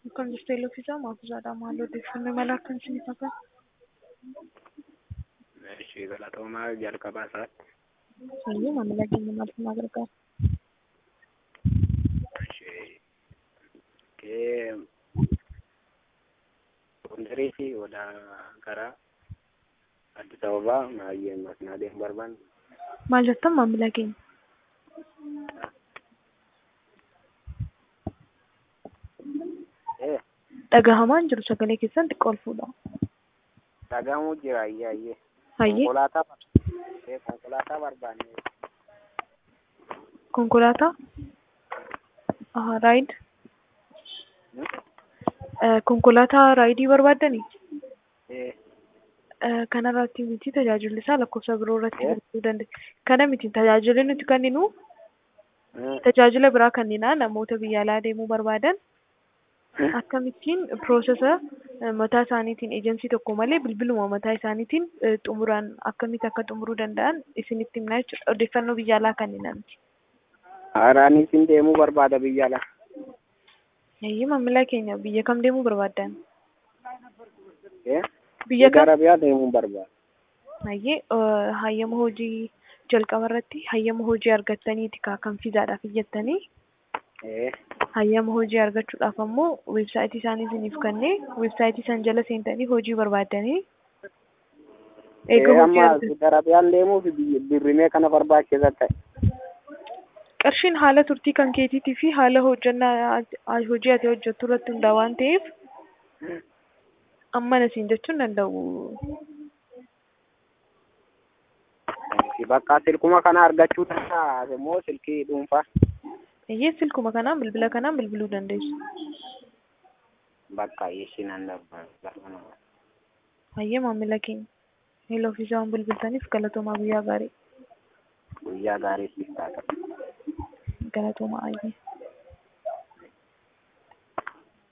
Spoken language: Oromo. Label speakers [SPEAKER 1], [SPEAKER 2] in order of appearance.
[SPEAKER 1] Akkam jirtu Eeloo fi Zaamaa Afuuzaadhaa maal odeeffannoo mala akkam isiniif hakan?
[SPEAKER 2] Ishee galatoomaa jalqabaa isaatti.
[SPEAKER 1] Hayyuu maamila keenya maal sinaa gargaara?
[SPEAKER 2] Ishee kee gondarii fi odaa gara Addis Ababaa maayyee masinaa deemu barbaanne.
[SPEAKER 1] Maal jettan maamila keenya?
[SPEAKER 2] Ee
[SPEAKER 1] Dhagahamaan jiru sagalee keessan xiqqoo ol fuudha.
[SPEAKER 2] dhagahamuu jira ayyee ayyee.
[SPEAKER 1] Hayyee
[SPEAKER 2] Konkolaataa ee konkolaataa barbaanne.
[SPEAKER 1] konkolaataa Aha, raayid
[SPEAKER 2] Hmm?
[SPEAKER 1] Eh, konkolaataa raayidii barbaaddanii?
[SPEAKER 2] Ee
[SPEAKER 1] Eh, kanarratti miti tajaajilli isaa lakkoofsa biroo irratti
[SPEAKER 2] Eh?
[SPEAKER 1] argachuu dandeenya. Kana miti tajaajilli nuti kenninu
[SPEAKER 2] hmm,
[SPEAKER 1] tajaajila biraa kennina namoota biyya alaa deemuu barbaadan
[SPEAKER 2] hmm.
[SPEAKER 1] akkamittiin piroosesa eh, mataa isaaniitiin eejensii tokko malee bilbiluma mataa isaaniitiin eh, xumuraan akkamitti akka xumuruu danda'an isinitti himna jechuudha. Odeeffannoo biyya alaa kennina miti.
[SPEAKER 2] Haaraanis hin deemuu barbaada biyya alaa.
[SPEAKER 1] Eeyyee maamila keenya biyya kam deemuu barbaaddan?
[SPEAKER 2] Ee
[SPEAKER 1] Biyya kam?
[SPEAKER 2] Arabiyaa deemuu barbaada.
[SPEAKER 1] Hayyee eh, hayyama hojii jalqaba irratti hayyama hojii argattaniiti kaa kan fiizaadhaaf iyyattanii
[SPEAKER 2] Ee
[SPEAKER 1] hayyama hojii argachuudhaaf ammoo weebsaayitii isaanii isiniif kennee weebsaayitii san jala seentanii hojii barbaaddanii eega
[SPEAKER 2] Ee
[SPEAKER 1] hojii
[SPEAKER 2] amma
[SPEAKER 1] argatanii
[SPEAKER 2] Arabiyaan deemuuf biyyi- birrimee kana barbaachisa ta'e.
[SPEAKER 1] qarshiin haala turtii kan keetiitii fi haala hojjannaa ati- hojii ati hojjettu irratti hundaa waan ta'eef amma nasiin jechuun danda'u.
[SPEAKER 2] Bakka silkuma kana argachuu danda'a immoo silkii dhuunfaa.
[SPEAKER 1] Eeyyee silkuma kanaan bilbila kanaan bilbiluu dandeessu.
[SPEAKER 2] Bakka ishiin an barbaadu.
[SPEAKER 1] Hayyee maamila keenya. Eeloo fi waan bilbiltaniif galatoomaa guyyaa gaarii.
[SPEAKER 2] Guyyaa gaarii siif taata.
[SPEAKER 1] Galatoomaa hayyee.